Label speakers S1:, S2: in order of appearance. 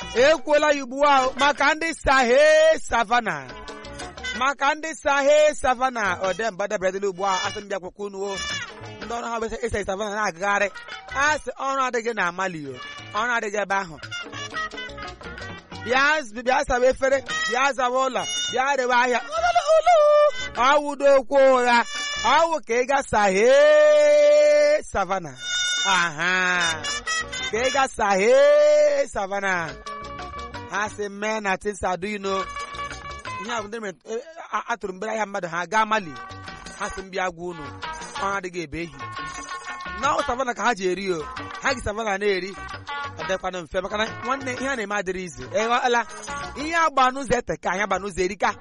S1: ekwuola ya ugbu a maka ndị sahe savana maka ndị sahe savana ọdemba dabradịla ugbu a asị mbịa akwụkwọ unu o ndị ọrụ ha bụ ịsa savana na-agagharị asị ọrụ adịghị na amali o ọrụ adịghị ebe ahụ bịa bịa saba efere bịa zaba ụlọ bịa rewe ahịa ọwụdo okwu ụgha ọwụ ka ị ga sahe savana aha ka ị ga sahe savana ha si mee na tinsaduino ihe a bụ ndị mere atụrụ mbere ahịa mmadụ ha gaa mali ha si mbịa gwa unu ọrụ adịghị ebe ehi na savana ka ha ji eri o ha gị savana na-eri adịkwana mfe maka na nwanne ihe a na-eme adịrị izu ịghọla ihe agba n'ụzọ ete ka anyị agba n'ụzọ erika